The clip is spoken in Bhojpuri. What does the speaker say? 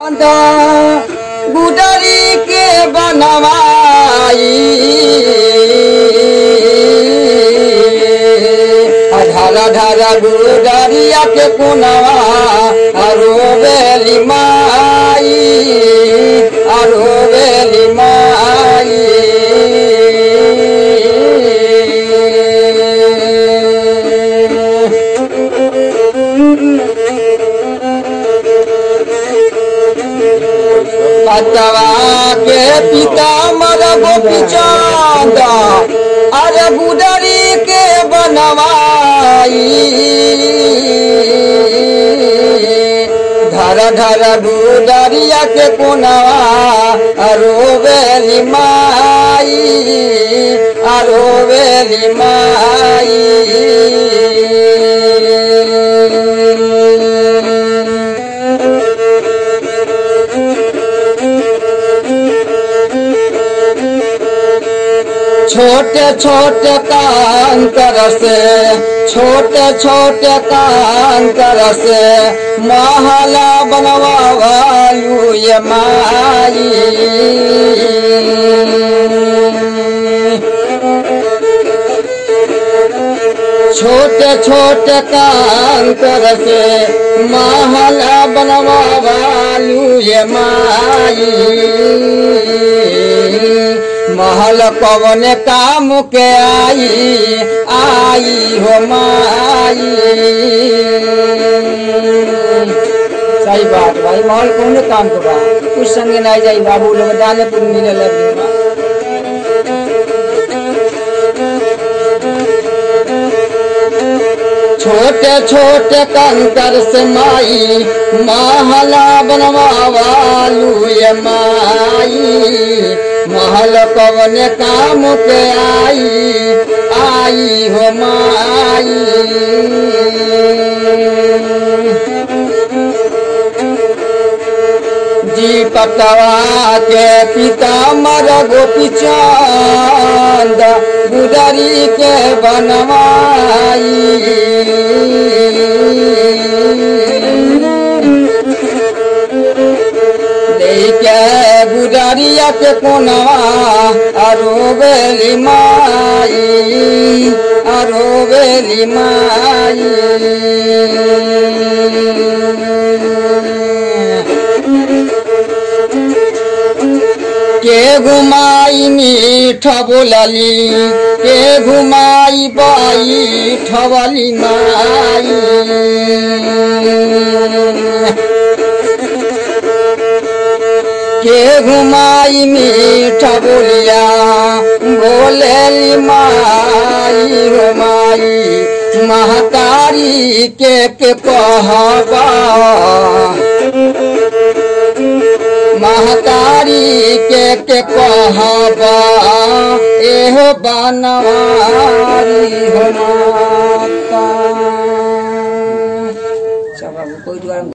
गुडरी के बनवाई ढारा ढारा गुडरिया के कुनवा अरो बेली माई अरो बेली माई पतवा के पिता मर गोपी चंद अरे गुडरी के बनवाई धर धर गुडरिया के कोनवा अरो बेली माई अरो बेली माई छोटे छोटे कांकर से छोटे छोटे कांकर से महला बनवालू ये माई छोटे छोटे कांकर से महला बनवालू ये माई महल कवन काम के आई आई हो माई सही बात भाई महल कौन काम के बा कुछ संगे नहीं जाई बाबू लोग डाले पुर मिले लगे बा छोटे छोटे कंकर से माई महला बनवालू ये माई महल कवन काम के आई आई हो माई जी पतवा के पिता मर गोपी चंद गुदरी के बनवाई लेके गुडरिया के कोनवा अरो बेली माई अरो बेली माई के घुमाई मीठ बोलली के घुमाई बाई ठवली माई के घुमाई मीठ बोलिया बोलेली माई हो माई महतारी के के कहबा महतारी के के कहबा एहो बनवारी हो माता सब कोई द्वारा